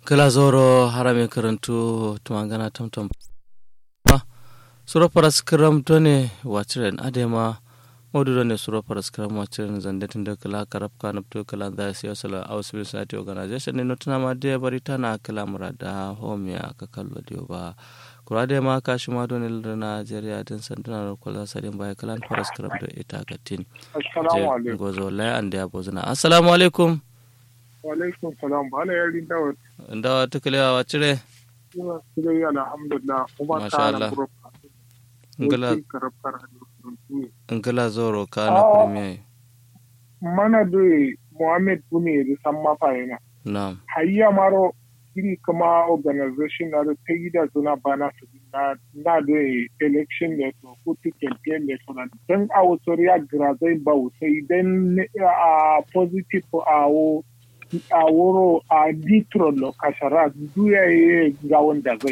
kala zoro harame karantu tumangana tamtam suro paras kiram done wachiren adema modu done suro paras kiram wachiren zande tinde kala karab kanap to kala da siya sala aus civil society organization ne notuna ma de barita na kala murada homia ka kallo dio ba kurade ma kashi ma done lda Nigeria din sanduna ro kala sadin bai kala paras kiram do ita gatin assalamu alaikum gozo la ande abozuna assalamu alaikum wa alaikum salam bala yarin dawo ndawa tukalewa wacire ina sire alhamdulillah kuma Masha ta Allah. na group ngala karafar hadisi ngala zoro kana Ah. premier mana do Muhammad Bune da san mafayina na'am hayya maro iri kuma organization na da ta yi da suna bana su na na da election ne to ko to campaign ne to nan dan a wasu ya grazai ba sai dan a positive a wo a wuro a ditro lo kasara duya ye ga wanda zai